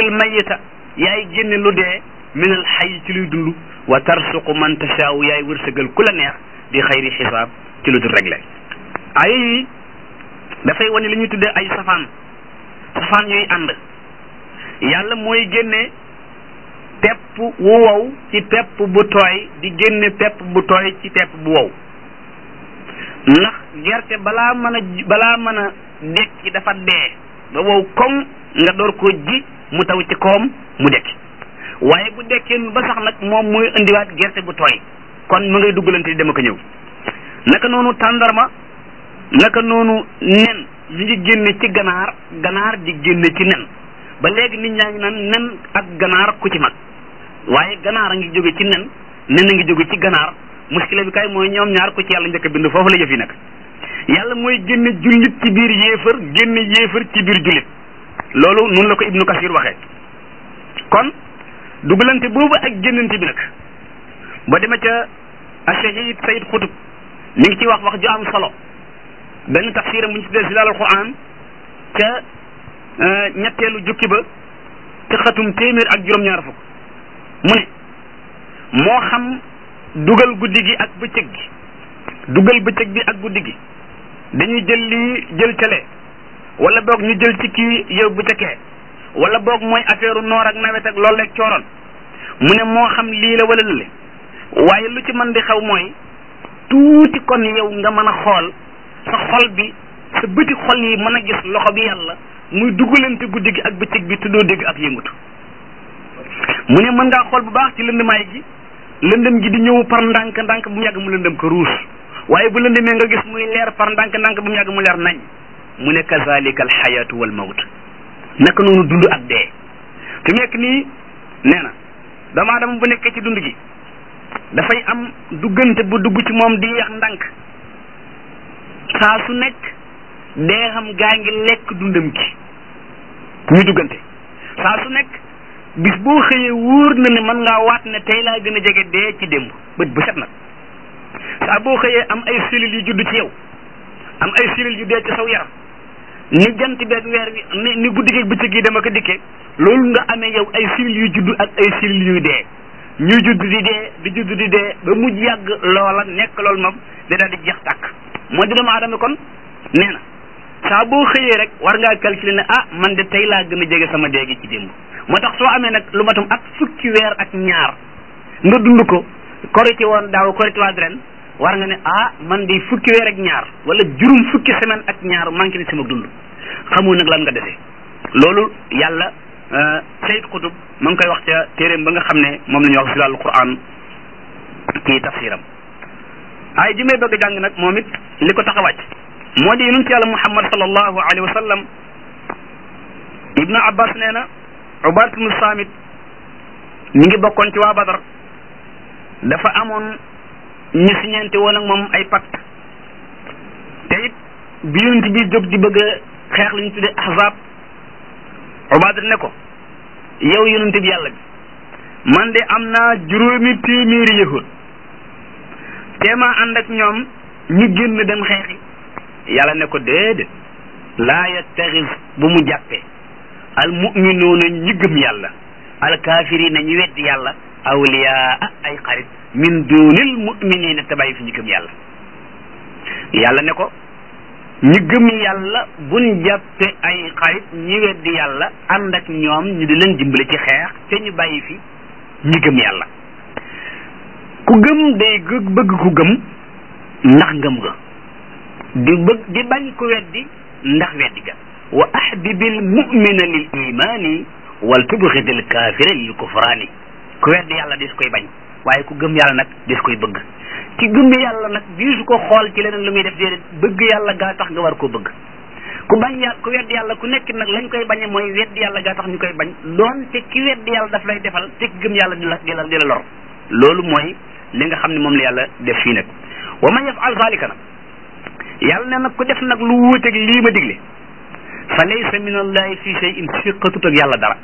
tuxrijul mayita yaay génne lu dee minal xay ci luy dund wa tarsuqu man tashaaw yaay wërsëgal ku la neex di xayri xisaab ci lu dul réglé ay yi dafay wane li ñuy tuddee ay safaan safaan yooyu ànd yàlla mooy génne pepp wu wow ci pepp bu tooy di génne pepp bu tooy ci pepp bu wow ndax gerte balaa mën a balaa mën a dekki dafa dee ba wow koŋ nga door koo ji mu taw ci koom mu dekki waaye bu dekkee ba sax nag moom mooy indiwaat gerte bu tooy kon mu ngay duggalante di dem ak a ñëw naka noonu tàndarma naka noonu nen mi ngi génne ci ganaar ganaar di génne ci nen ba léegi nit ñaa ngi naan nen ak ganaar ku ci mag waaye ganaar a ngi jóge ci nen nen a ngi jóge ci ganaar muskila bi kay mooy ñoom ñaar ku ci yàlla njëkk a bind foofu la jëf yi nag yàlla mooy génne jullit ci biir yéefar génne yéefar ci biir jullit loolu noonu la ko ibnu kasir waxee kon dugalante boobu ak génnante bi nag ba dema ca ashahid sayid xutub mi ngi ci wax wax ju am solo benn tafsiram bu ñu tuddee zilaal al quran ca ñetteelu jukki ba ca xatum téeméer ak juróom-ñaar fukk mu ne moo xam dugal guddi gi ak bëccëg gi dugal bëccëg bi ak guddi gi dañuy jël lii jël cale wala boog ñu jël ci kii yow bu ca kee wala boog mooy affaire noor ak nawet ak loolu ak cooroon mu ne moo xam lii la wala lële waaye lu ci mën di xew mooy tuuti kon yow nga mën a xool sa xol bi sa bëti xol yi mën a gis loxo bi yàlla muy dugalante guddi gi ak bëccëg bi te doo dégg ak yëngutu mu ne mën ngaa xool bu baax ci lëndamaay gi lëndëm gi di ñëw par ndànk ndànk bu mu yàgg mu lëndëm ko ruus waaye bu lëndëmee nga gis muy leer par ndànk ndànk bu mu yàgg mu leer nañ mu ne kazalika al xayaatu wal mawt naka noonu dund ak dee fi mu nekk nii nee na doomu aadama bu nekkee ci dund gi dafay am duggante bu dugg ci moom di yeex ndànk saa su nekk dee xam gaa ngi lekk dundam gi ñu duggante saa su nekk bis boo xëyee wóor na ne mën ngaa waat ne tey laa gën a jege dee ci démb bët bu set nag saa boo xëyee am ay cellules yu judd ci yow am ay cellules yu dee ci saw yaram ni jant beeg weer wi ni ni guddi geeg bëccëg yi dama ko dikkee loolu nga amee yow ay cellules yu judd ak ay cellules yuy dee ñuy judd di dee di judd di dee ba mujj yàgg loola nekk loolu moom da daal di jeex tàkk moo di doomu aadama kon nee na saa boo xëyee rek war ngaa calculer ne ah man de tey laa gën a jege sama dee gi ci démb moo tax soo amee nag lu matum ak fukki weer ak ñaar nga dund ko korité woon daaw korité waat ren war nga ne ah man de fukki weer ak ñaar wala juróom fukki semaine ak ñaar manqué ni sama dund xamoo nag lan nga defee loolu yàlla sayid xutub ma ngi koy wax ca téeréem ba nga xam ne moom la ñuy wax zilalul quran ci tafsiram ay ji may bëgg a jàng nag moom it li ko tax a wàcc moo di yonent yàlla muhammad sallallahu alayhi wa sallam ibnu abbas nee na ubadat ibnu samit mi ngi bokkoon ci waa badar dafa amoon ñu siñente woon ak moom ay pacte te it bi yonent bi jóg di bëgg a xeex li ñu tuddee ahzab ubadat ne ko yow yonent bi yàlla bi man de am naa juróomi téeméeri yahud teema ànd ak ñoom ñu génn dem xeexi yàlla ne ko déedéet laa yattaxis bu mu jàppee al muminuuna ñi gëm yàlla al kaafirina ñi weddi yàlla awliyaa ay xarit min dunil muminina te bàyyi fi ñu gëm yàlla yàlla ne ko ñi gëm yàlla buñ jàppe ay xarit ñi weddi yàlla ànd ak ñoom ñu di leen dimbale ci xeex te ñu bàyyi fi ñi gëm yàlla ku gëm day bëgg ku gëm ndax ngëm ga di bëgg di bañ ku weddi ndax weddi ga wa ahbibil mu'mina lil imani wal tubxidil kaafira lil kufraani ku weddi yàlla dis koy bañ waaye ku gëm yàlla nag dis koy bëgg ci gëm yàlla nag diisu ko xool ci leneen lu muy def déedéet bëgg yàlla gaa tax nga war koo bëgg ku bañ yàlla ku weddi yàlla ku nekk nag lañ koy bañe mooy weddi yàlla gaa tax ñu koy bañ doon te ki weddi yàlla daf lay defal te ki gëm yàlla di la di la di la lor loolu mooy li nga xam ne moom la yàlla def fii nag wa man yafal zalika nag yàlla ne nag ku def nag lu wuuteeg lii ma digle fa laysa min allahi fi shay'in siqatut ak yàlla dara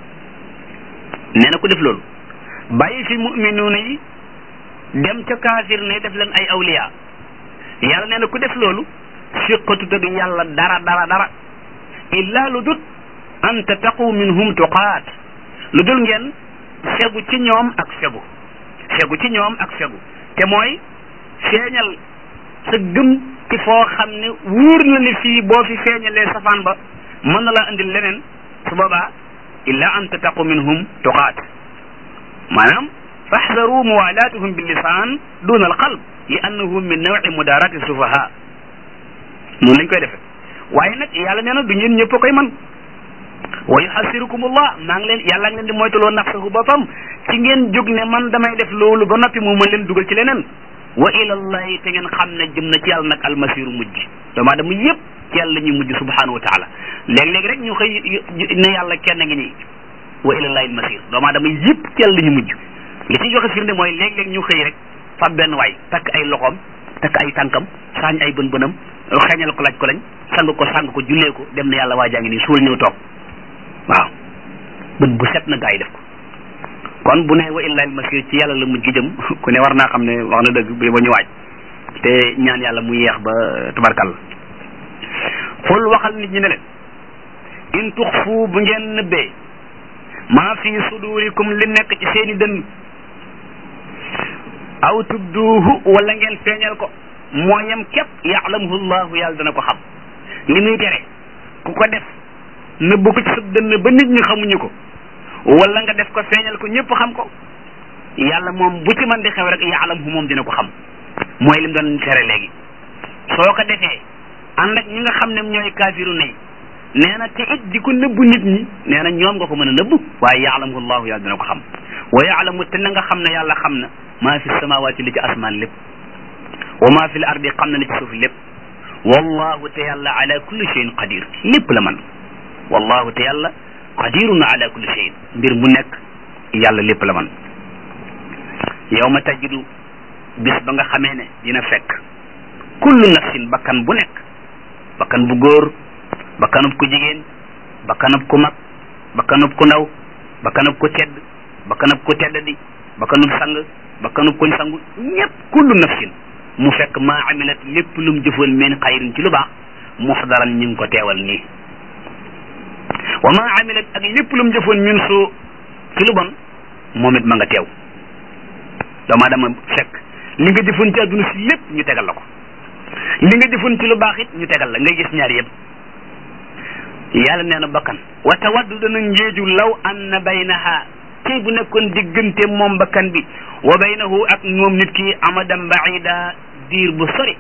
nee na ku def loolu bàyyi fi muminuuna yi dem ca kaafir ne def leen ay awliya yàlla nee na ku def loolu siqatut ak yàlla dara dara dara illa lu dut an tattaqu minhum tuqaat lu dul ngeen fegu ci ñoom ak fegu fegu ci ñoom ak fegu te mooy feeñal sa gëm ci foo xam ne wóor na ni fii boo fi feeñalee safaan ba mën na laa indil leneen su boobaa illa an tattaqu minhum tuqaat maanaam faxdaru muwalaatuhum billisaan duna alqalb li annahu min nawi mudarati sufaha noonu lañ koy defe waaye nag yàlla nee na du ngeen ñëpp a koy man wa yuhasirukumullah maa ngi leen yàlla ngi leen di moytuloo nafsahu boppam ci ngeen jóg ne man damay def loolu ba noppi mu mën leen dugal ci leneen wa ilallahi te ngeen xam ne jëm na ci yàlla nag almasiru mujj doomu aadama yëpp ci yàlla la ñuy mujj subhanahu wa taala léeg-léeg rek ñu xëy ne yàlla kenn ngi nii wa ilallahi almasir doomu aadama yëpp ci yàlla la ñuy mujj li ci joxe firnde mooy léeg-léeg ñu xëy rek fab benn waay takk ay loxoom takk ay tànkam saañ ay bën bënam xeeñal ko laaj ko lañ sang ko sang ko jullee ko dem na yàlla waa jaa ngi nii suul ñëw toog waaw bët bu set na gaa yi def ko kon bu ne wa illahi almasir ci yàlla la mujj jëm ku ne war naa xam ne wax na dëgg bi ba ñu waaj te ñaan yàlla mu yeex ba tubarkal xul waxal nit ñi ne leen in tuxfu bu ngeen nëbbee maa fi sudurikum li nekk ci seeni dënn aw tubduuhu wala ngeen feeñal ko moo yem képp yaalamuhu llahu yàlla dana ko xam li muy tere ku ko def nëbb ko ci sa dënn ba nit ñi xamuñu ko wala nga def ko feeñal ko ñëpp xam ko yàlla moom bu ci man di xew rek yaalamuhu moom dina ko xam mooy lim doon tere léegi soo ko defee ànd ak ñi nga xam ne ñooy kaafiru nay nee na te it di ko nëbbu nit ñi nee na ñoom nga ko mën a nëbbu waaye yaalamuhu llahu yàlla dina ko xam wa yaalamu te na nga xam ne yàlla xam na maa fi samawaati li ci asmaan lépp wa maa fi l ardi xam na li ci suuf lépp wallahu te yàlla ala kulli cheyin qadir lépp la man wallahu te yàlla qadirun ala kulli cheyin mbir mu nekk yàlla lépp la man yawma tajidu bis ba nga xamee ne dina fekk kullu nafsin bakkan bu nekk bakkan bu góor bakkanub ku jigéen bakkanub ku mag bakkanub ku ndaw bakkanub ku tedd bakkanub ku teddadi bakkanub sang bakkanub kuñ sangu ñépp kullu nafsin mu fekk maa amilat lépp lum jëfoon min xayrin ci lu baax muxdaran ñu ngi ko teewal nii wa maa amilat ak lépp lum jëfoon min su ci lu bon moom it ma nga teew doomu aadama fekk li nga jëfoon ci àdduna si lépp ñu tegal la ko li nga jëfoon ci lu baax it ñu tegal la ngay gis ñaar yëpp yàlla nee na bakkan wa tawaddu dana njeeju law anna baynaha tey bu nekkoon diggante moom bakkan bi wa baynahu ak moom nit ki amadan baida diir bu sori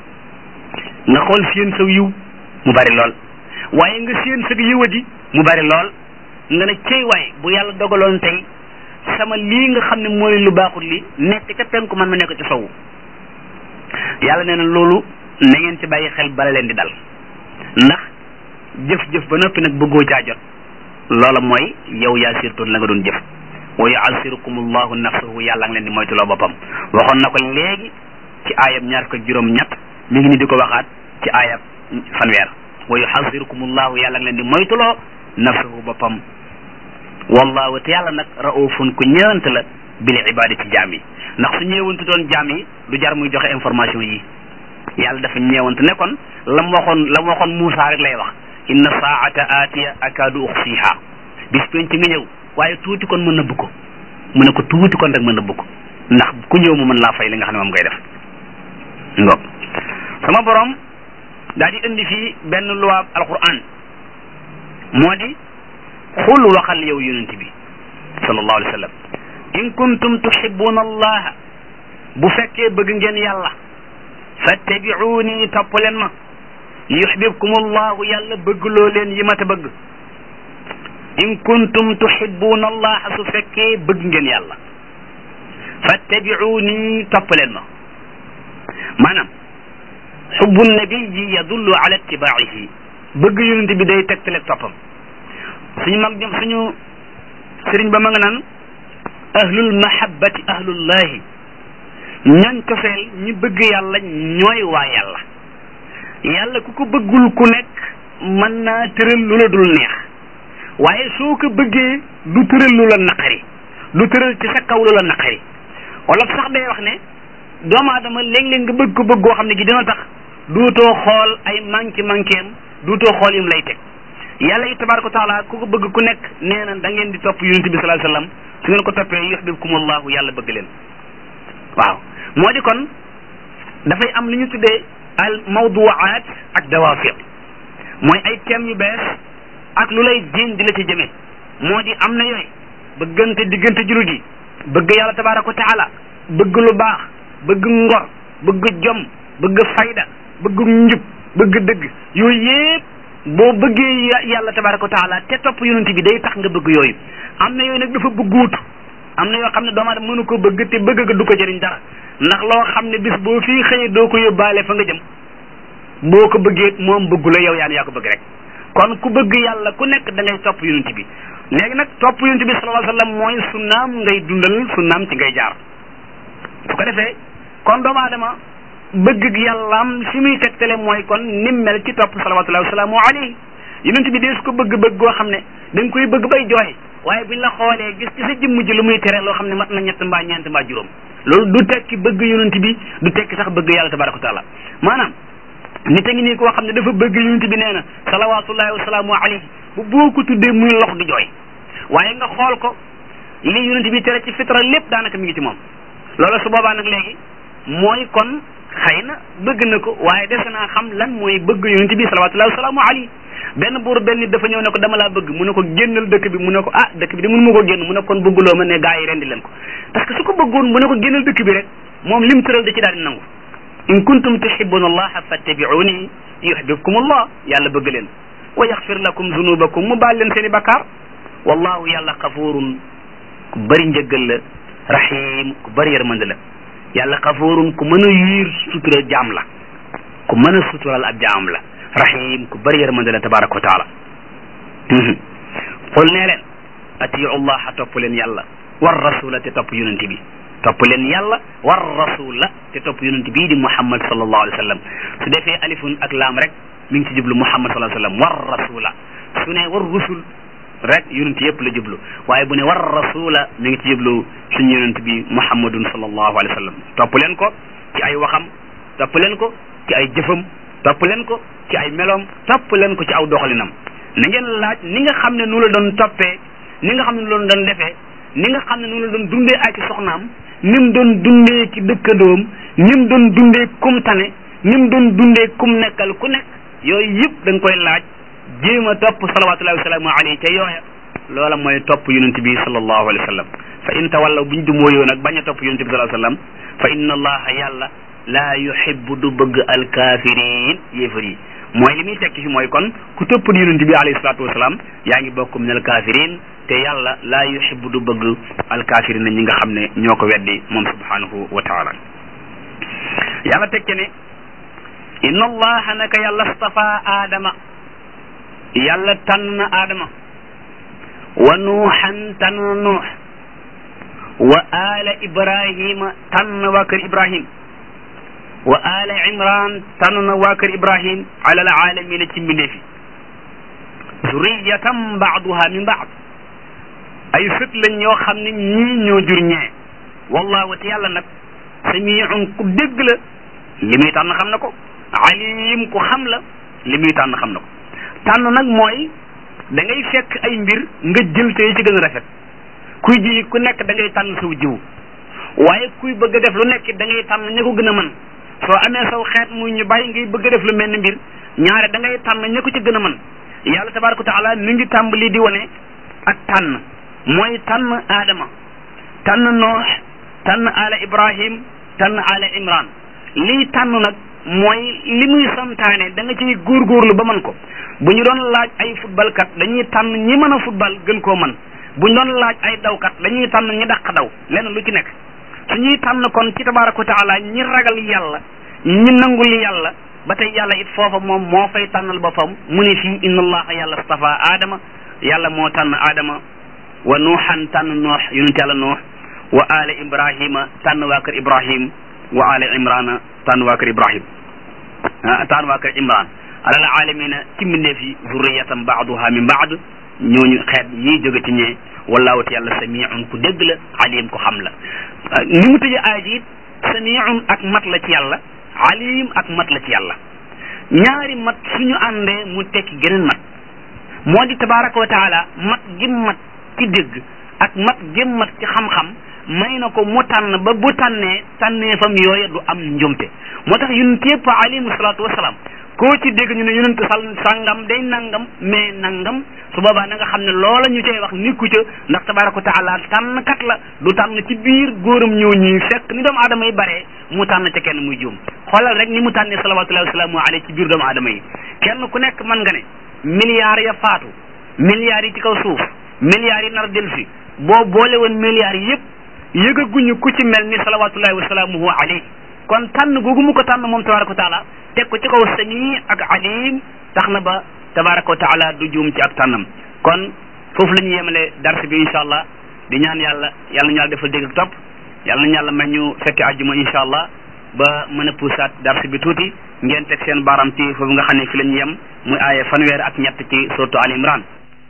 nga xool seen saw yiw mu bari lool waaye nga seen sa yiwadi mu bari lool nga ne cey waay bu yàlla dogaloon tey sama lii nga xam ne mooy lu baaxul li nekk ca penku man ma nekk ca sowu yàlla nee na loolu na ngeen ci bàyyi xel bala leen di dal ndax jëf-jëf ba noppi nag bëggoo caa jot loola mooy yow yaa sirtoon la nga doon jëf wa yu'assirukum allahu nafsahu yàlla ngi leen di moytuloo boppam waxoon na ko léegi ci aayab ñaar ko juróom ñett mi ngi ni di ko waxaat ci aayab fanweer wa yu'assirukum allahu yàlla ngi leen di moytuloo nafsahu boppam wallahu te yàlla nag raufun ku ñëwant la bil ibadi ci jaam yi ndax su ñëwantu doon jaam yi du jar muy joxe information yi yàlla dafa ñëwant ne kon lam waxoon lam waxoon Muusa rek lay wax inna saata aatiya akaadu uxfiha bis penc nga ñëw waaye tuuti kon ma nëbb ko mu ne ko tuuti kon rek ma nëbb ko ndax ku ñëw mu mën laa fay li nga xam ne moom ngay def ngo sama borom daal di indi fii benn luwaab alquran moo di xul waxal yow yonent bi sallallahu alayhi wa sallam in kuntum tuhibbuna allaha bu fekkee bëgg ngeen yàlla fattabi'uni topp leen ma yuhbibkum allahu yàlla bëggloo leen yi ma ta bëgg in kuntum tuhibbuna allaha su fekkee bëgg ngeen yàlla fattabi'uni topp leen ma maanaam xubbu nabiyi yadullu ala ittibaa'ihi bëgg yonent bi day tegtale toppam suñu mag ñoom suñu sëriñ ba ma nga naan ahlul mahabbati ahlullahi ñooñ cofeel ñi bëgg yàlla ñooy waa yàlla yàlla ku ko bëggul ku nekk mën naa tëral lu la dul neex waaye soo ko bëggee du tëral lu la naqari du tëral ci sa kaw lu la naqari wala sax day wax ne doomu aadama léeg-léeg nga bëgg ko bëggoo xam ne gi dina tax duutoo xool ay manqué manqué am duutoo xool yim lay teg yàlla it tabaraka wa taala ku ko bëgg ku nekk nee na da ngeen di topp yonent bi sallallahu alayhi wasallam su ngeen ko toppee yuhibbukumullahu yàlla bëgg leen waaw moo di kon dafay am li ñu tuddee al mawduwaat ak dawaafir mooy ay thèmes yu bees ak lu lay jéem di la ci jëmee moo di am na yooyu bëggante diggante jullit yi bëgg yàlla tabaraka wa taala bëgg lu baax bëgg ngor bëgg jom bëgg fayda bëgg njub bëgg dëgg yooyu yépp boo bëggee yàlla tabaraka wa taala te topp yonent bi day tax nga bëgg yooyu am na yooyu nag dafa bëgguutu am na yoo xam ne doomu aadama mënu ko bëgg te bëgg ga du ko jëriñ dara ndax loo xam ne bis boo fii xëyee doo ko yóbbaale fa nga jëm boo ko bëggee moom bëggu la yow yaa yaa ko bëgg rek kon ku bëgg yàlla ku nekk da ngay topp yonent bi léegi nag topp yonent bi sallallahu alayhi wasallam mooy sunnaam ngay dundal sunnaam ci ngay jaar su ko defee kon doomu aadama bëgg yàllaam fi muy tegtale mooy kon nim mel ci topp salawatullahi wasalaamu alayhi yonent bi dee su ko bëgg-bëgg goo xam ne da nga koy bëgg bay jooy waaye buñ la xoolee gis ci sa jëmm ji lu muy tere loo xam ne mat na ñett mbaa ñeent mbaa juróom loolu du tekki bëgg yonent bi du tekki sax bëgg yàlla tabaraka wa taala maanaam nit a ngi nii koo xam ne dafa bëgg yonent bi nee na salawatullahi wasalaamu alayhi bu boo ko tuddee muy lox di jooy waaye nga xool ko li yonent bi tere ci fitra lépp daanaka mi ngi ci moom loolu su boobaa nag léegi mooy kon xëy na bëgg na ko waaye dese naa xam lan mooy bëgg yonent bi salawatullahi wasalaamu alayhi benn buur benn nit dafa ñëw ne ko dama laa bëgg mu ne ko génnal dëkk bi mu ne ko ah dëkk bi de mënu ma ko génn mu ne kon bëgguloo ma ne gaa yi rendi leen ko parce que su ko bëggoon mu ne ko génnal dëkk bi rek moom lim tëral da ci daal di nangu in kuntum tuhibbuna allaha fattabi'uni yuhibbukum allah yàlla bëgg leen wa yaxfir lakum zunubakum mu baal leen seen i bakkaar wallahu yàlla xafurun ku bëri njëggal la rahim ku bëri yërmande la yàlla xafurun ku mën a yiir sutura jaam la ku mën a sutural ab jaam la rahim ku bëri yërmande la tabaraka wa taala qul nee leen atiu allaha topp leen yàlla war rasula te topp yonent bi topp leen yàlla war rasula te topp yonent bii di muhammad sallallahu alayhi wa sallam su defee alifun ak laam rek mi ngi ci jublu muhammad sallallahu alayhi wa sallam war rasula su ne war rusul rek yonent yëpp la jublu waaye bu ne war rasula mi ngi ci jublu suñu yonent bi muhammadun sallallahu alayhi wa sallam topp leen ko ci ay waxam topp leen ko ci ay jëfam topp leen ko ci ay meloom topp leen ko ci aw doxalinam na ngeen laaj ni nga xam ne nu la doon toppee ni nga xam ne nu la doon defee ni nga xam ne nu la doon dundee ak ci soxnaam ni mu doon dundee ci dëkkandoom ni mu doon dundee kum tane ni mu doon dundee kum nekkal ku nekk yooyu yëpp da nga koy laaj jéem a topp salawatullahi wasalaamu alayhi ca yooya loola mooy topp yonent bi sallallahu alayhi wa sallam fa in tawallaw buñ du mooyoo nag bañ a topp yonent bi sallallahu alayhi wa sallam fa inna allaha yàlla laa yuhibbu du bëgg alkaafiriin yéefar yi mooy li muy tekki fi mooy kon ku topp yonent bi alayhi salaatu wasalaam yaa ngi bokk min alkaafiriin te yàlla laa yuhibbu du bëgg alkaafiriin ñi nga xam ne ñoo ko weddi moom subhanahu wa taala yàlla tekke ne inna allaha naka yàlla stafa aadama yàlla tànn na aadama wa nuuxan tànn na nuux wa aala ibrahima tànn na waa kër ibrahim wa aala imran tànn na waa kër ibrahim ala alaalamina ci mbindeef yi zuriyatan baaduha min baad ay sët lañ ñoo xam ne ñii ñoo jur ñee wallahu te yàlla nag samiun ku dégg la li muy tànn xam na ko alim ku xam la li muy tànn xam na ko tànn nag mooy da ngay fekk ay mbir nga jël te ci gën a rafet kuy ji ku nekk da ngay tànn saw jiw waaye kuy bëgg a def lu nekk da ngay tànn ña ko gën a mën soo amee saw xeet muy ñu bàyyi ngay bëgg a def lu mel ni mbir ñaare da ngay tànn ña ko ci gën a mën yàlla tabaraka taala mi ngi tàmbali di wane ak tànn mooy tànn aadama tànn noox tànn ala ibrahim tànn ala imran lii tànn nag mooy li muy santaane da nga ciy góorgóorlu ba mën ko bu ñu doon laaj ay football kat dañuy tànn ñi mën a football gën koo mën bu ñu doon laaj ay dawkat dañuy tànn ñi dàq daw lenn lu ci nekk su ñuy tànn kon ci tabaraka wa taala ñi ragal yàlla ñi nangul yàlla ba tey yàlla it foofa moom moo fay tànnal boppam mu ne fii inna allaha yàlla stafa aadama yàlla moo tànn aadama wa nuuxan tànn noox yonent yàlla noox wa ala ibrahima tànn waa kër ibrahim wa ala imrana tànn waa kër ibrahim tànn waa kër imran alal alamina ci mbindeef yi zurriyatan baaduha min baad ñooñu xeet ñiy jóge ci ñee wallahu te yàlla samiun ku dégg la alim ku xam la ni mu tëje aay ji it samiun ak mat la ci yàlla alim ak mat la ci yàlla ñaari mat suñu àndee mu tekki geneen mat moo di tabaraka wa taala mat gim mat ci dégg ak mat gim mat ci xam-xam may na ko mu tànn ba bu tànnee tànneefam yooya du am njumte moo tax yonent yëpp alayhimu salaatu wasalaam koo ci dégg ñu ne yonent sal sàngam day nangam mais nangam su boobaa na nga xam ne loola ñu cay wax nikku ca ndax tabaraka wa taala tànn kat la du tànn ci biir góoram ñëw ñii fekk ni doomu aadama yi baree mu tànn ca kenn muy juum xoolal rek ni mu tànnee salawatullahi wasalaamu alayhi ci biir doomu aadama yi kenn ku nekk mën nga ne milliards ya faatu milliards yi ci kaw suuf milliards yi nar a dellu si boo boole woon milliards yëpp yëgaguñu ku ci mel ni salawatullahi wasalaamuhu alayhi kon tànn googu mu ko tànn moom tabaraka wa taala teg ko ci kaw sami ak alim tax na ba tabaraka wa taala du juum ci ak tànnam kon foofu la ñu yemale dars bi incha allah di ñaan yàlla yàlla ñu yàlla defal dégg ak topp yàlla nañu yàlla may ñu fekke àjjuma incha allah ba mën a puusaat dars bi tuuti ngeen teg seen baaram ci foofu nga xam ne fi la ñu yem muy aaya fanweer ak ñett ci suratu al imran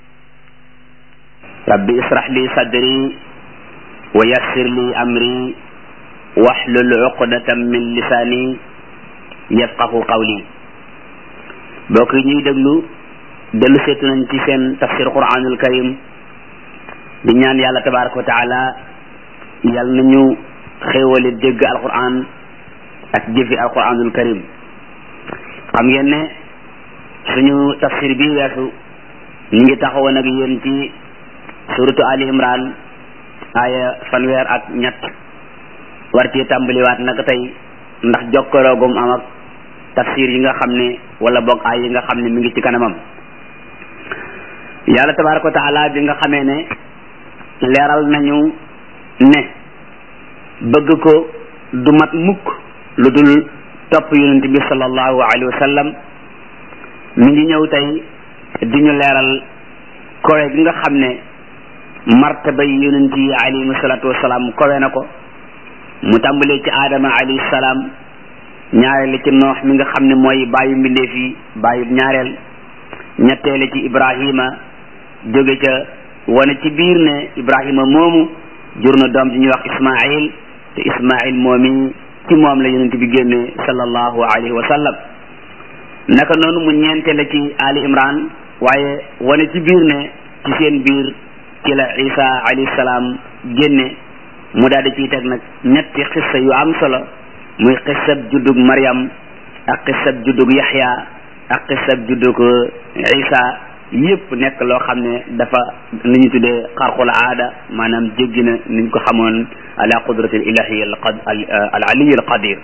rabbi israh li sadri wa yassir li amri wahlul uqdatan min lisaani yafqahu qawli bokk yi ñuy déglu dellu seetu nañ ci seen tafsir quranul karim di ñaan yàlla tabaraka wa taala yàlla nañu xéewale dégg alquran ak jëfi alquranul karim xam ngeen ne suñu tafsir bi weesu ñu ngi taxawoon ak yéen ci suratu ali imran aaya fanweer ak ñett war ci tàmbaliwaat naka tey ndax jokkaloogum am ak tafsir yi nga xam ne wala boog ay yi nga xam ne mi ngi ci kanamam yàlla tabaraka wa taala bi nga xamee ne leeral nañu ne bëgg ko du mat mukk lu dul topp yonent bi sallallahu alayhi wa sallam mi ngi ñëw tey di ñu leeral kowe gi nga xam ne martaba yi yonent yi alayhimu salaatu wasalaam kowe na ko mu tàmbalee ci aadama alayhi salaam ñaareel ci noox mi nga xam ne mooy bàyyi mbindeef yi bàyyi ñaareel ñetteele ci ibrahima jóge ca wane ci biir ne ibrahima moomu jur na doom ji ñuy wax ismail te ismail moomi ci moom la yonent bi génne sallallahu alayhi wa sallam naka noonu mu ñeenteele ci ali imran waaye wane ci biir ne ci seen biir ci la isa alayhi salaam génne mu daal di ciy teg nag ñetti xissa yu am solo muy xissab juddug Maryam ak xissab juddug Yaxya ak xissab juddug Isa yëpp nekk loo xam ne dafa li ñu tuddee xarqul aada maanaam jéggi na niñ ko xamoon ala qudrati al ilahi al aliyi al qadir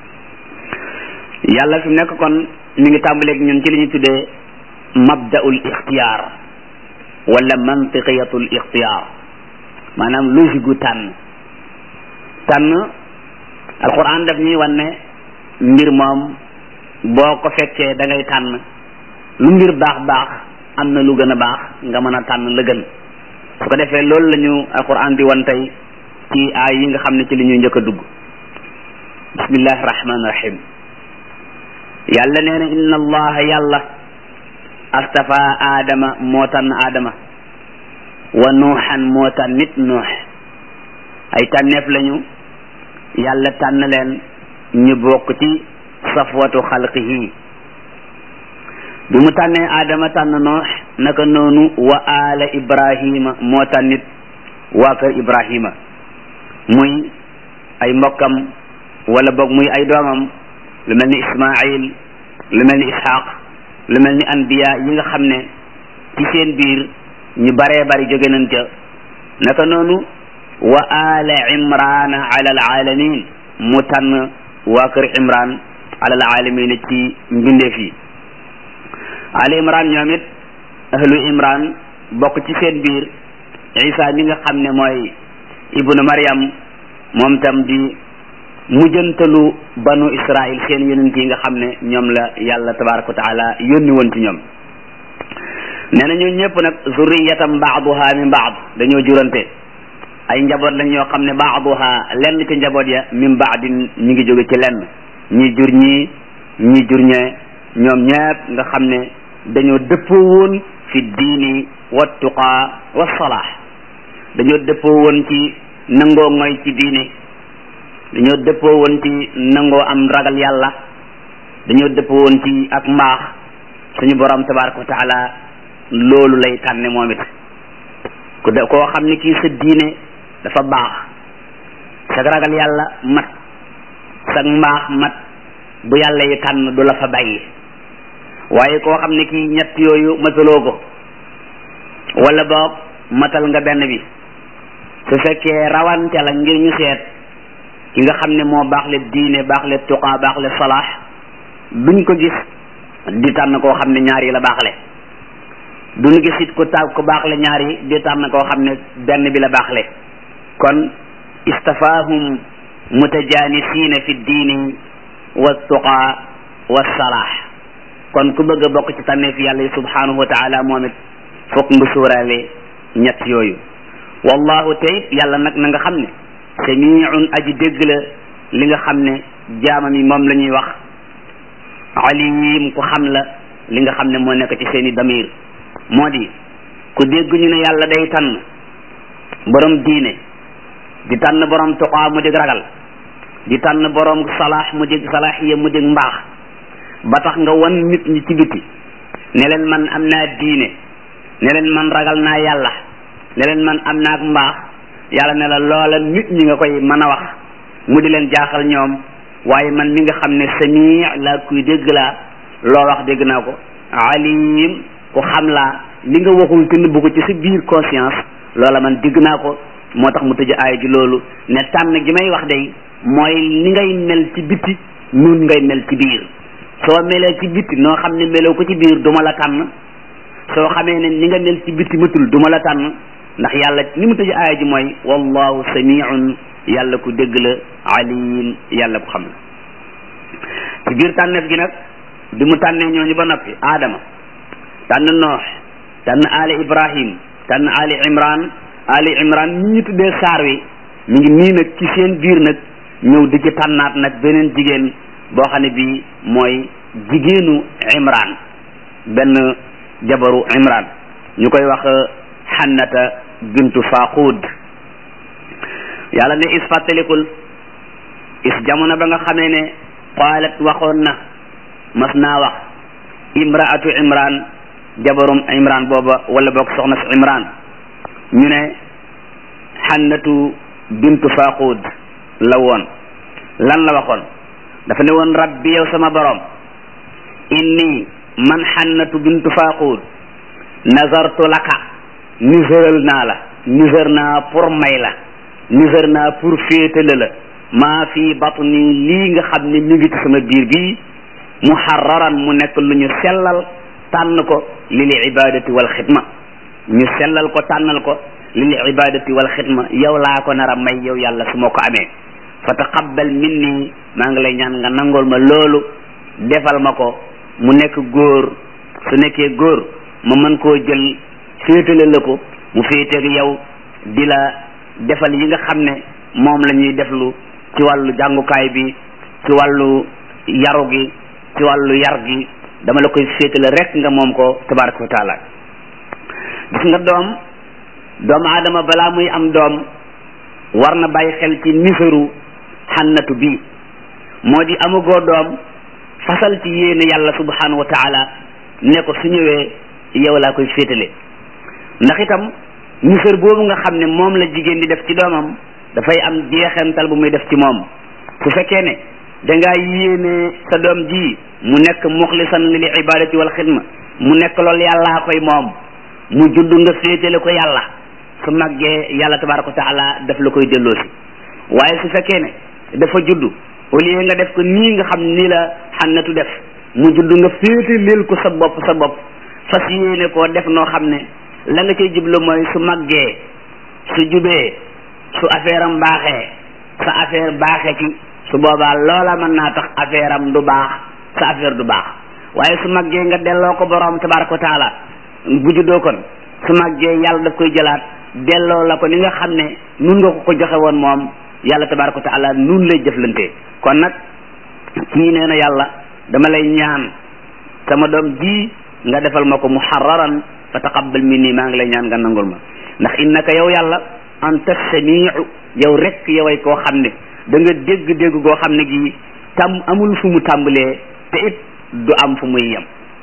yàlla fi nekk kon mi ngi tàmbaleeg ñun ci li ñu tuddee mabdaul ixtiyaar wala mantiqiyatul ixtiyaar maanaam logique gu tànn tànn alquran daf ñuy wan ne mbir moom boo ko fekkee da ngay tànn lu mbir baax baax am na lu gën a baax nga mën a tànn la gën su ko defee loolu la ñu alquran di wan tey ci aay yi nga xam ne ci li ñuy njëkk a dugg bismillahi rahmaani rahim yàlla nee na inna allaha yàlla astafa aadama moo tànn aadama wa nuuxan moo tànn nit nuux ay tànneef lañu yàlla tànn leen ñu bokk ci safwatu xalqihi bi mu tànnee aadama tànn noox naka noonu wa aala ibrahima moo tànnit waa kër ibrahima muy ay mbokkam wala boog muy ay doomam lu mel ni ismail lu mel ni ishaq lu mel ni anbiya yi nga xam ne ci seen biir ñu baree bari jóge nañ ca naka noonu wa ala imrana ala alalamin mu tànn waa kër imran ala alalamin ci mbindeef yi ala imran ñoom it ahlu imran bokk ci seen biir isa mi nga xam ne mooy ibnu maryam moom tam di mujjantalu banu israil seen yonent yi nga xam ne ñoom la yàlla tabaraka wa taala yónni woon ci ñoom nee na ñoo ñëpp nag zurriyatam baaduha min baad dañoo jurante ay njaboot lañ yoo xam ne baaduha lenn ci njaboot ya min baadin ñi ngi jóge ci lenn ñi jur ñii ñi jur ñee ñoom ñëpp nga xam ne dañoo dëppoo woon fi diini wa tuqaa wa salaax dañoo dëppoo woon ci nangoo ngoy ci diine dañoo dëppoo woon ci nangoo am ragal yàlla dañoo dëppoo woon ci ak mbaax suñu borom tabaraka wa taala loolu lay tànne moom it ku de koo xam ne kii sa diine dafa baax sa ragal yàlla mat sa mbaax mat bu yàlla yi tànn du la fa bàyyi waaye koo xam ne kii ñett yooyu mataloo ko wala boog matal nga benn bi su fekkee rawante la ngir ñu seet ki nga xam ne moo baax le diine baax le tuqaa baax le salaax duñ ko gis di tànn koo xam ne ñaar yi la baaxle duñ gis it ku taal ku baaxle ñaar yi di tànn koo xam ne benn bi la baaxle kon istafaahum mutajanisiina fi diini wa tuqaa wa salaax kon ku bëgg a bokk ci tànneef yàlla yi subhanahu wa taala moom it fokk nga suuraale ñett yooyu wallahu tayit yàlla nag na nga xam ne samiun aji dégg la li nga xam ne jaamam yi moom la ñuy wax alim ku xam la li nga xam ne moo nekk ci seeni damir moo di ku dégg ñu ne yàlla day tànn borom diine di tànn borom tuqaa mu dig ragal di tànn borom salaax mu dig salaaxiya mu dig mbaax ba tax nga wan nit ñi ci biti ne leen man am naa diine ne leen man ragal naa yàlla ne leen man am naa ak mbaax yàlla ne la loola nit ñi nga koy mën a wax mu di leen jaaxal ñoom waaye man mi nga xam ne sami laa kuy dégg laa loo wax dégg naa ko alim ku xam laa li nga waxul te nëbbu ko ci sa biir conscience loola man dégg naa ko moo tax mu tëj aaya ji loolu ne tànn gi may wax day mooy li ngay mel ci biti nun ngay mel ci biir soo melee ci biti noo xam ne meloo ko ci biir duma la tànn soo xamee ne ni nga mel ci biti matul duma la tànn ndax yàlla ni mu tëj aaya ji mooy wallahu samiun yàlla ku dégg la alim yàlla ku xam la ci biir tànneef gi nag bi mu tànnee ñooñu ba noppi aadama tànn noox tànn ali ibrahim tànn ali imran ali imran ñi ñu tuddee saar wi mi ngi nii nag ci seen biir nag ñëw di ci tànnaat nag beneen jigéen boo xam ne bii mooy jigéenu imran benn jabaru imran ñu koy wax xannata bintu faqud yàlla ne is fàttalikul is jamono ba nga xamee ne qaalat waxoon na mas naa wax imraatu imran jabarum imran booba wala boog soxna si imran ñu ne xannatu bintu faqud la woon lan la waxoon dafa ne woon rabbi yow sama borom inni man xannatu bintu faqud nazartu laka niséral naa la nisër naa pour may la nisër naa pour féetale la maa fi batni lii nga xam ne mi ngi ci sama biir bii muharraran mu nekk lu ñu sellal tànn ko lil ibadati wal xidma ñu sellal ko tànnal ko lil ibadati wal xidma yow laa ko nar a may yow yàlla su ma ko amee fa taqabbal minni maa ngi lay ñaan nga nangool ma loolu defal ma ko mu nekk góor su nekkee góor ma mën koo jël féetale la ko mu féeteeg yow di la defal yi nga xam ne moom la ñuy deflu ci wàllu jàngukaay bi ci wàllu yaru gi ci wàllu yar gi dama la koy féetale rek nga moom ko tabaraka wa taala gis nga doom doomu aadama balaa muy am doom war na bàyyi xel ci nisaru xannatu bii moo di amugoo doom fasal ci yéene yàlla subhanahu wa taala ne ko su ñëwee yow laa koy féetale ndax itam nisar boobu nga xam ne moom la jigéen di def ci doomam dafay am jeexental bu muy def ci moom su fekkee ne dangaa yéene sa doom ji mu nekk muxlisan lil ibadati wal xidma mu nekk loolu yàllaa koy moom mu judd nga féetale ko yàlla su màggee yàlla tabaraka wa taala daf la koy delloosi waaye su fekkee ne dafa judd au lieu nga def ko nii nga xam ni la xannatu def mu judd nga féetaleel ko sa bopp sa bopp fas yéene koo def noo xam ne la nga cay jublu mooy su màggee su jubee su affaire am baaxee sa affaire baaxee ci su boobaa loola mën naa tax affaire am du baax sa affaire du baax waaye su màggee nga delloo ko borom tabaraka wa taala bu juddoo kon su màggee yàlla daf koy jëlaat delloo la ko ni nga xam ne nun nga ko ko joxe woon moom yàlla tabaraka wa taala nun lay jëflante kon nag kii nee na yàlla dama lay ñaan sama doom ji nga defal ma ko muharraran fa taqabbal minni maa ngi lay ñaan nga nangul ma ndax innaka yow yàlla anta samiu yow rek yoway koo xam ne da nga dégg-dégg goo xam ne gi tam amul fu mu tàmbalee te it du am fu muy yem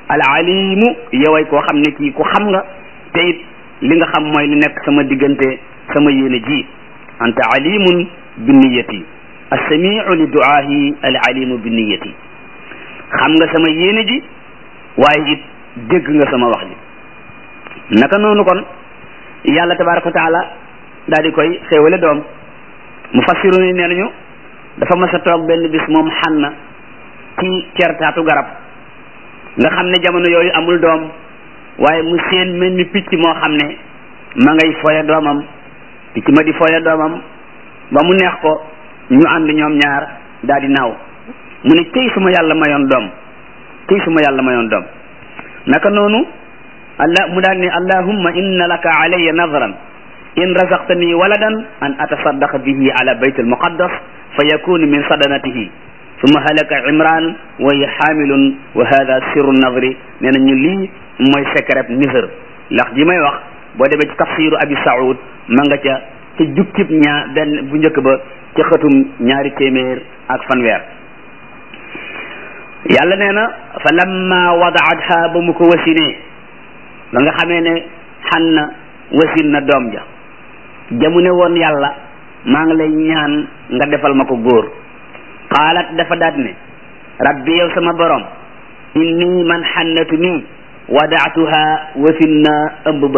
al alimu yoway koo xam ne kii ku xam nga te it li nga xam mooy li nekk sama diggante sama yéene ji anta alimun bi niyati assamiu li duaahi al alimu bi niyati xam nga sama yéene ji waaye it dégg nga sama wax ji naka noonu kon yàlla tabaraka wa taala daal di koy xéewale doom mu fassiru ni nee nañu dafa mas a toog benn bis moom xanna ci certaatu garab nga xam ne jamono yooyu amul doom waaye mu seen mel ni picc moo xam ne ma ngay foye doomam picc ma di foye doomam ba mu neex ko ñu ànd ñoom ñaar daal di naaw mu ne tey suma yàlla mayoon doom tey suma yàlla mayoon doom naka noonu allah mu daal ne allahumma inna laka alayya nadran in razaqtani waladan an atasaddaqa bihi ala bayt almuqaddas fa yakunu min sadanatihi summa halaka imran wa hiya xaamilun wa hada sirru nadri nee na ñu lii mooy secret nisër ndax ji may wax boo demee ci tafsiru abi saoud ma nga ca ca jukkib ñaar benn bu njëkk ba ca xëtum ñaari téeméer ak fanweer yàlla nee na fa lamma wadaatha ba mu ko wasinee ba nga xamee ne xan na wasin na doom ja jamu ne woon yàlla maa ngi lay ñaan nga defal ma ko góor qaalat dafa daat ne rabbi yow sama borom inni man xannatu nii wadaatuha wasin na ëmb ba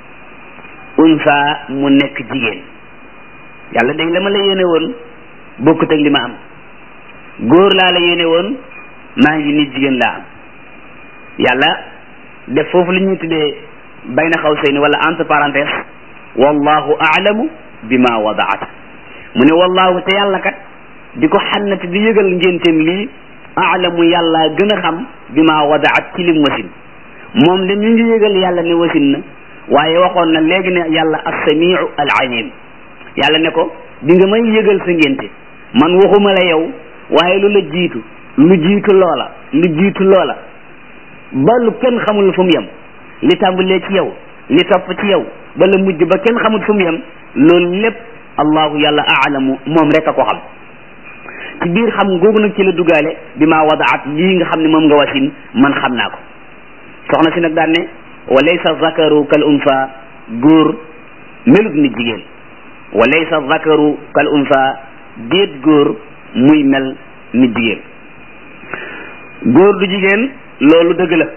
unsa mu nekk jigéen yàlla day la ma la yéene woon bokkut ak li ma am góor laa la yéene woon maa ngi nit jigéen laa am yàlla def foofu li ñuy tuddee bayna xawsayni wala entre parenthèse wallahu aalamu bima wadaat mu ne wallahu te yàlla kat di ko xannati di yëgal ngénteem lii aalamu yàlla gën a xam bima wadaat ci lim wasin moom de mi ngi yëgal yàlla ne wasin na waaye waxoon na léegi ne yàlla assamiu al alim yàlla ne ko di nga may yëgal sa ngénte man waxuma la yow waaye lu la jiitu lu jiitu loola lu jiitu loola ba lu kenn xamul fu mu yem li tàmbalee ci yow li topp ci yow ba la mujj ba kenn xamul fu mu yem loolu lépp allahu yàlla aalamu moom rek a ko xam ci biir xam googu nag ci la dugaale bi maa wadaat lii nga xam ne moom nga wasin man xam naa ko soxna si nag daan ne wa laysa zakaru kal unsa góor melut ni jigéen wa laysa zakaru kal unsa déet góor muy mel ni jigéen góor du jigéen loolu dëgg la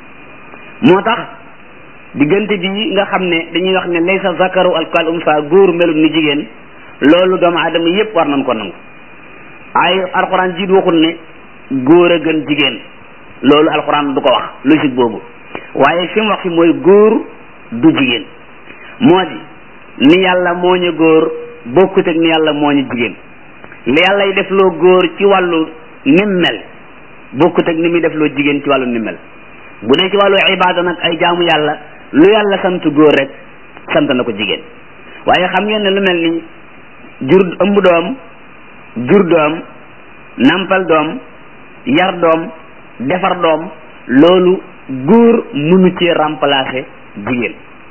moo tax diggante bi nga xam ne dañuy wax ne laysa zakaru al kal unsa góor melut ni jigéen loolu doomu aadama yépp war nañ ko nangu ay alxuraan jiit waxul ne góor a gën jigéen loolu alxuraan du ko wax logique boobu waaye fi mu wax fi mooy góor du jigéen moo di ni yàlla moo ñu góor bokkut ak ni yàlla moo ñu jigéen li yàlla y def loo góor ci wàllu nim mel bokkut ak ni muy def loo jigéen ci wàllu nim mel bu dee ci wàllu ibaada nag ay jaamu yàlla lu yàlla sant góor rek sant na ko jigéen waaye xam ngeen ne lu mel ni jur ëmb doom jur doom nampal doom yar doom defar doom loolu góor mënu ci remplacer jigéen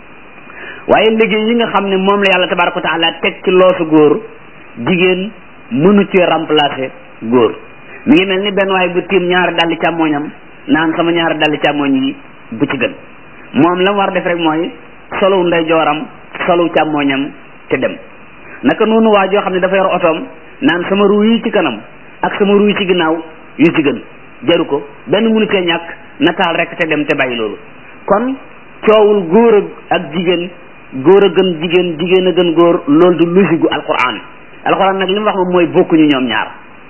waaye liggéey yi nga xam ne moom la yàlla tabaraka wa taala teg ci loosu góor jigéen mënu ci remplacer góor mi ngi mel ni benn waay bu tiim ñaari dalli càmmooñam naan sama ñaari dalli càmmooñ yi bu ci gën moom la mu war def rek mooy solu ndeyjooram solu càmmooñam te dem naka noonu waa joo xam ne dafa yor otoom naan sama ruu yi ci kanam ak sama ruu yi ci ginnaaw yu ci gën jaru ko benn mënu cee ñàkk nataal rek te dem te bàyyi loolu kon coowul góor ak jigéen góor a gën jigéen jigéen a gën góor loolu du logique gu alquran alquran nag li mu wax moom mooy bokkuñu ñoom ñaar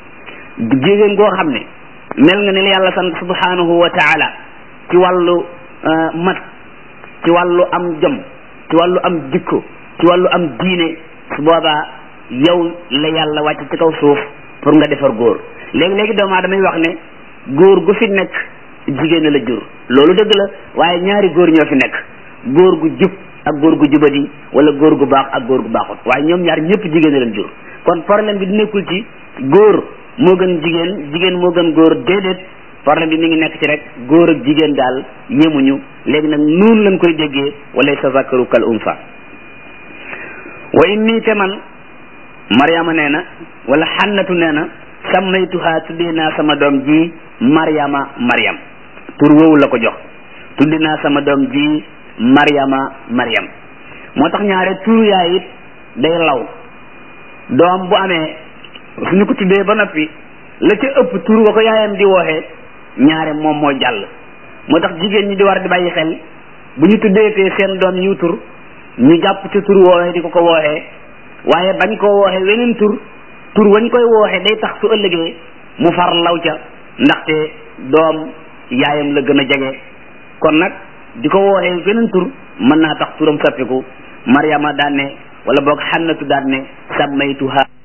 jigéen goo xam ne mel nga ne li yàlla sant subhanahu wa taala ci wàllu mat ci wàllu am jom ci wàllu am jikko ci wàllu am diine su boobaa yow la yàlla wàcc ci kaw suuf pour nga defar góor léegi-léegi doomu aadama yi wax ne góor gu fi nekk jigéen la jur loolu dëgg la waaye ñaari góor ñoo fi nekk góor gu jub ak góor gu jubadi wala góor gu baax ak góor gu baaxut waaye ñoom ñaar ñëpp jigéen leen jur kon problème bi di nekkul ci góor moo gën jigéen jigéen moo gën góor déedéet problème bi mi ngi nekk ci rek góor ak jigéen daal yemuñu léegi nag noonu lañ koy déggee wala sa zakaru kal unsa wa inni te man mariama nee na wala xannatu nee na sammaytuha tuddee naa sama doom ji mariama mariam tur woowu la ko jox tuddi naa sama doom ji Maryama Maryam moo tax ñaare tur yaay it day law doom bu amee suñu ko tuddee ba noppi la ca ëpp tur wa ko yaayam di wooxee ñaare moom moo jàll moo tax jigéen ñi di war di bàyyi xel bu ñu tuddeetee seen doom yiw tur ñu jàpp ca tur woowee di ko ko wooxee waaye bañ koo wooxee weneen tur tur wañ koy wooxee day tax su ëllëgee mu far law ca ndaxte doom yaayam la gën a jege kon nag di ko wooxee weneen tur mën naa tax turam sappiku Maryama daan ne wala boog xannatu daan ne sàmmaytuha